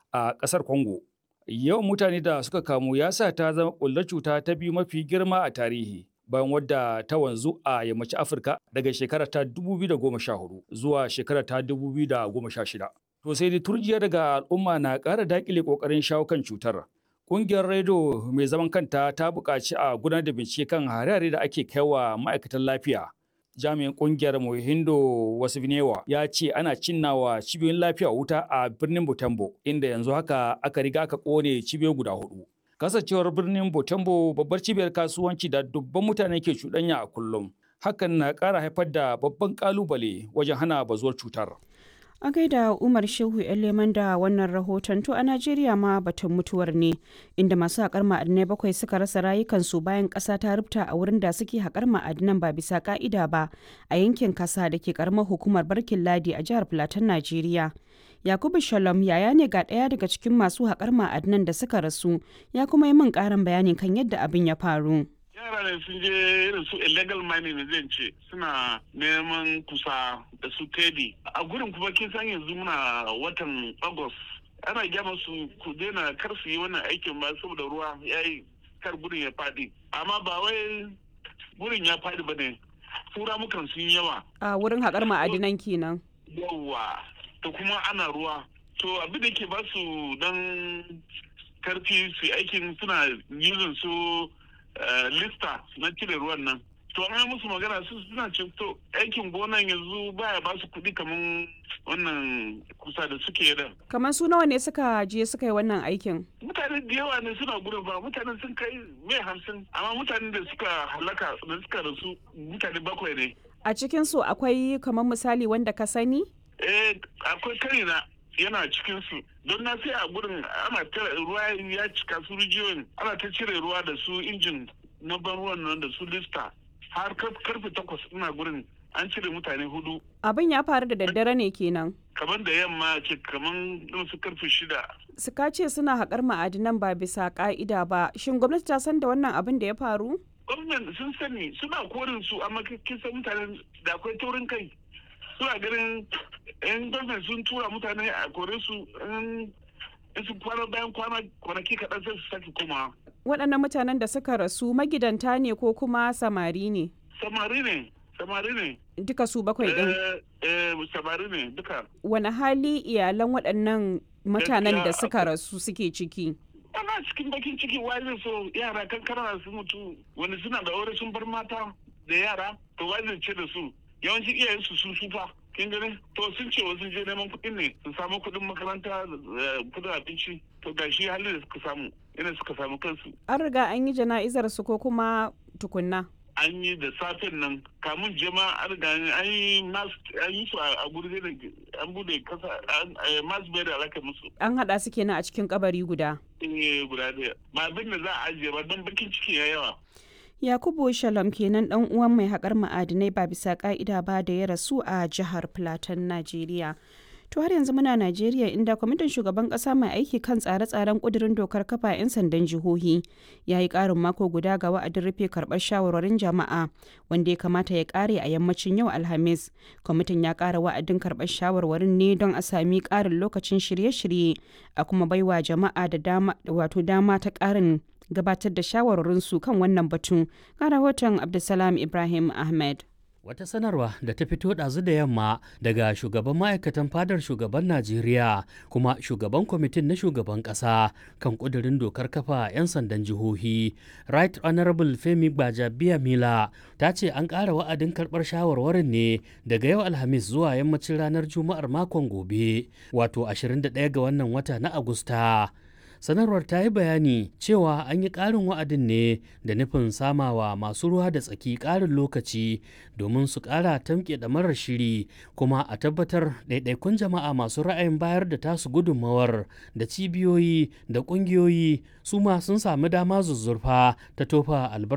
a ƙasar Congo. Yawan mutane da suka kamu ya sa ta zama ƙullar cuta ta biyu mafi girma a tarihi. bayan wadda ta wanzu a yammacin Afirka daga shekarar ta 2014 zuwa shekarar ta 2016. To sai dai turjiya daga al'umma na ƙara daƙile ƙoƙarin shawo kan cutar. Ƙungiyar Redo mai zaman kanta ta buƙaci a gudanar da bincike kan hare-hare da ake kaiwa ma'aikatan lafiya. Jami'in ƙungiyar Mohindo Wasifnewa ya ce ana cinnawa cibiyoyin lafiya wuta a birnin Butembo, inda yanzu haka aka riga aka ƙone cibiyoyi guda hudu. Kasancewar birnin Butembo babbar cibiyar kasuwanci da dubban mutane ke cuɗanya a kullum. Hakan na ƙara haifar da babban ƙalubale wajen hana bazuwar cutar. A gaida Umar Shehu Leman da wannan rahoton to a Najeriya ma batun mutuwar ne inda masu haƙar ma'adinai bakwai suka rasa rayukansu bayan ƙasa ta rubta a wurin da suke haƙar ma'adinan ba bisa ƙa'ida ba a yankin kasa da ke ƙaramar hukumar Barkin Ladi a jihar Filatin Najeriya. Yakubu Shalom yaya ne ga ɗaya daga cikin masu haƙar ma'adinan da suka rasu ya kuma yi min ƙarin bayani kan yadda abin ya faru. yara ne sun je irin su illegal mining ne zan ce suna neman kusa da su tedi a gurin kuma kin san yanzu muna watan august ana gyama su ku daina kar su yi wannan aikin ba saboda ruwa ya yi kar gurin ya fadi amma ba wai gurin ya fadi ba ne tura mukan sun yawa A wurin haƙar ma'adinan kenan. yawa to kuma ana ruwa to abin da ke ba su dan karfi su aikin suna using su lista na cire ruwan nan to an musu magana su suna ce to aikin gonan yanzu baya ba su kuɗi kamar wannan kusa da suke da Kamar su nawa ne suka je suka yi wannan aikin? mutane da yawa ne suna gudun ba mutane sun kai mai hamsin amma mutanen da suka halaka da suka rasu mutane bakwai ne A cikin su akwai kamar misali wanda ka sani? eh akwai karina yana cikin su don na sai a gurin ana ta ruwa ya cika su rijiyoyin ana ta cire ruwa da su injin na ban ruwan nan da su lista har kar- karfe takwas ina gurin an cire mutane hudu Abin ya faru da daddare ne kenan. kamar da yamma ce kamar irin su karfe shida Suka ce suna haƙar ma'adinan ba bisa ƙa'ida ba. Shin gwamnati ta san da wannan abin da ya faru? gwamnan sun sani suna korin su amma kin san mutane da akwai taurin kai suna ganin yan gwamnan sun tura mutane a kore su in in su kwana bayan kwana kwanaki kaɗan sai su sake komawa Waɗannan mutanen da suka rasu magidanta ne ko kuma samari ne? samari ne samari ne Duka su bakwai ɗin. eh eh samari ne duka Wani hali iyalan waɗannan mutanen da Gaskiya suka rasu suke ciki? ana cikin bakin ciki wai zai so yara kankana su mutu wani suna da aure sun bar mata da yara to wai zai ce da su yawancin iyayen su sun sufa kin gani to sun ce wasu je neman kuɗin ne su samu kuɗin makaranta da kuɗin abinci to ga shi halin da suka samu ina suka samu kansu An riga an yi jana'izar su ko kuma tukunna? an yi da safen nan kamun jama an riga an yi mas an yi su a guri da an bude kasa mas bai da alaka musu An haɗa su kenan a cikin kabari guda. eh guda ɗaya ba abin da za a ajiye ba don bakin ciki ya yawa Yakubu Shalom kenan ɗan uwan mai haƙar ma'adinai ba bisa ƙa'ida ba da ya rasu a jihar Plateau, Najeriya. To har yanzu muna Najeriya inda kwamitin shugaban ƙasa mai aiki kan tsare-tsaren ƙudurin dokar kafa 'yan sandan jihohi ya yi ƙarin mako guda ga wa'adin rufe karɓar shawarwarin jama'a wanda ya kamata ya ƙare a yammacin yau Alhamis. Kwamitin ya ƙara wa'adin karɓar shawarwarin ne don a sami ƙarin lokacin shirye-shirye a kuma baiwa jama'a da dama wato dama ta ƙarin gabatar da shawarwarinsu kan wannan batun ga rahoton abdulsalam ibrahim ahmed Wata sanarwa da ta fito ɗazu da yamma daga shugaban ma'aikatan fadar shugaban Najeriya kuma shugaban kwamitin na shugaban ƙasa kan ƙudurin dokar kafa 'yan sandan jihohi. Right Honorable Femi Gbajabiya Mila ta ce an ƙara wa'adin karɓar shawarwarin ne daga yau Alhamis zuwa yammacin ranar Juma'ar makon gobe, wato 21 ga wannan wata na Agusta. sanarwar ta yi bayani cewa an yi ƙarin wa'adin ne da nufin samawa masu ruwa da tsaki ƙarin lokaci domin su ƙara tamke da marar shiri kuma a tabbatar ɗaiɗaikun jama'a masu ra'ayin bayar da tasu gudunmawar da cibiyoyi da ƙungiyoyi su ma sun sami dama zuzzurfa ta tofa albarkacin